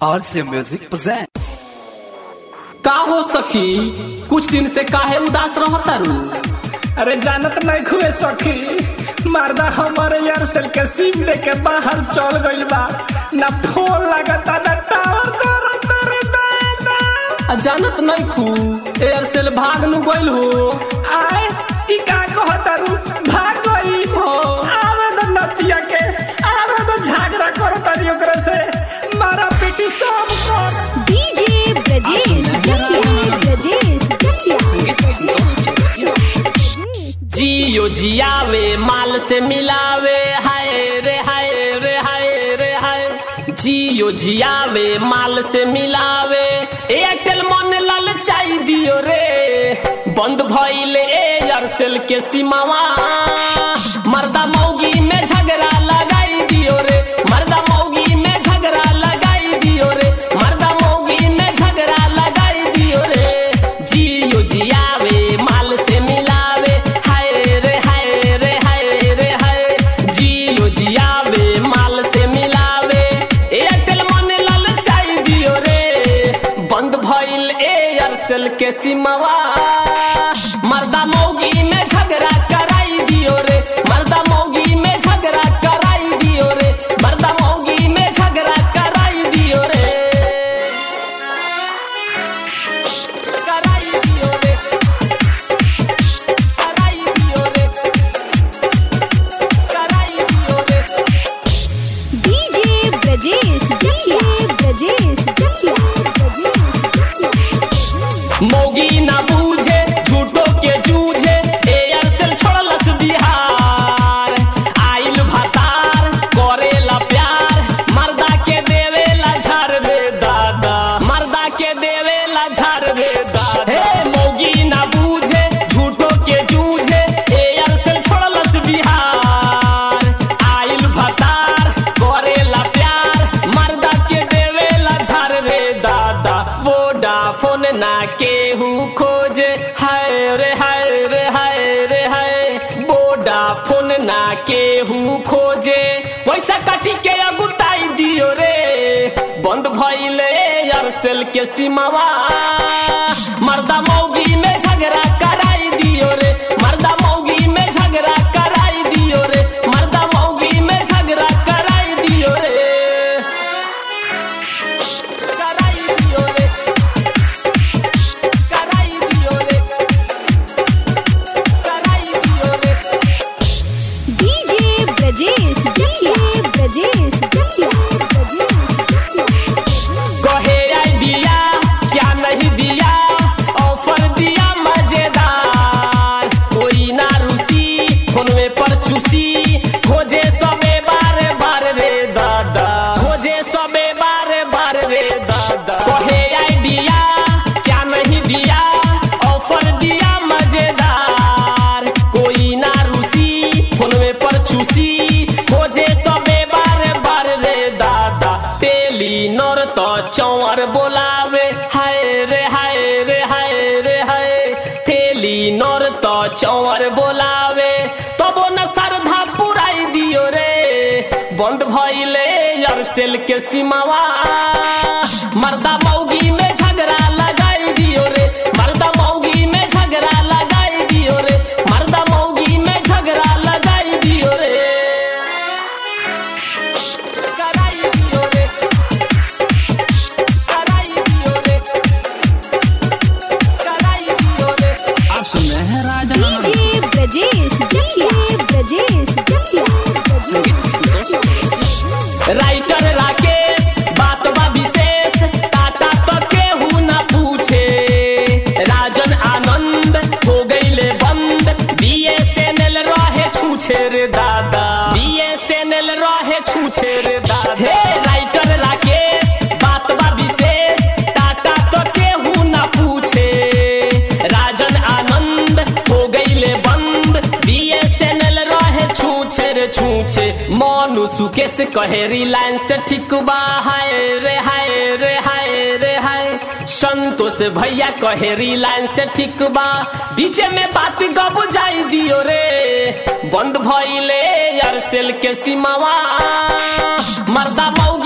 RC Music present. का हो सखी कुछ दिन से काहे उदास रहतारू अरे जानत नहीं खुए सखी मर्दा हमारे यार सेल के सिम दे के बाहर चल गइल बा ना फोन लगता ना टावर करता रे दादा आ जानत नहीं खू एयरसेल भाग नु गइल हो आए ई का कहतारू भाग गई हो। आवे तो नतिया के आवे तो झगड़ा करता री ओकरा से मारा पीटी सब कर डीजे ब्रजेश जटिया ब्रजेश जटिया जियो जियावे माल से मिलावे हाय रे हाय रे हाय रे हाय जियो जियावे माल से मिलावे एयरटेल मन ललचाई दियो रे बंद भइले एयरसेल के सीमावा मर्दा मौगी में झगड़ा लगाई दियो रे मर्दा मौगी में झगड़ा लगाई दियो रे मर्दा मौगी में झगड़ा लगाई दियो रे जियो जियावे माल से मिलावे हाय रे हाय रे हाय रे हाय जियो जियावे माल से मिलावे एयरटेल मन ललचाई दियो रे बंद भइल एयरसेल के सीमावा मर्दा मौगी में झगड़ा कराई दियो रे मर्दा मौगी में झगड़ा कराई दियो रे मर्दा मौगी में झगड़ा कराई दियो रे कराई दियो रे कराई दियो रे कराई दियो रे डीजे ब्रजेश जटिया ब्रजेश जटिया मौगी ना बूझे झूठो के जूझे एयरसेल छोड़लस बिहार आइल भतार करेला प्यार मर्दा के देवेला झार रे दादा मर्दा के देवेला झार रे दादा हे मौगी ना बूझे झूठो के जूझे एयरसेल छोड़लस बिहार आइल भतार करेला प्यार मर्दा के देवेला झार रे दादा वोडाफोन ना केहू खोजे हाय रे हाय रे हाय रे हाय वोडाफोन ना केहू खोजे पैसा काटी के अगुताई दियो रे बंद भइले एयरसेल के सीमावा मर्दा मौगी में झगड़ा कराई दियो रे मर्दा मौगी में झगड़ा कराई दियो रे मर्दा मौगी में झगड़ा कराई दियो रे कराई दियो रे कराई दियो रे कराई दियो रे डीजे ब्रजेश जटिया ब्रजेश जटिया कहे आइडिया क्या नहीं दिया ऑफर दिया मजेदार कोई ना रूसी फोनवे पर चूसी खोजे सबे बारे बार रे दादा खोजे सबे बारे बार रे दादा कहे आइडिया क्या नहीं दिया ऑफर दिया मजेदार कोई ना रूसी फोनवे पर चूसी खोजे सबे बारे बार रे दादा टेलीनर तो चौर बोलावे हाय रे हाय रे हाय रे हाय टेलीनर तो चौर बोलावे तबो न श्रद्धा पुराई दियो रे बंद भइले एयरसेल के सीमावा मर्दा मौगी में झगड़ा लगाई दियो रे मर्दा मौगी में झगड़ा लगाई दियो रे मर्दा मौगी में झगड़ा लगाई दियो रे कराई दियो रे कराई दियो रे कराई दियो रे आप सुन रहे हैं राजा डीजे ब्रजेश जटिया ब्रजेश जटिया राइटर राकेश बात बा विशेष टाटा तो केहू ना पूछे राजन आनंद हो गईले बंद बीएसएनएल रहे छूछे रे दादा बीएसएनएल रहे छूछे रे दादा हे राइटर राकेश बात बा विशेष टाटा तो केहू ना पूछे राजन आनंद हो गईले बंद बीएसएनएल रहे छूछे रे छूछे मोनू सुकेश कहे रिलायंस ठीक बा हाय रे हाय रे हाय रे हाय संतोष भैया कहे रिलायंस ठीक बा बीचे में बात गब जाई दियो रे बंद भइले एयरसेल के सीमावा मर्दा मौगी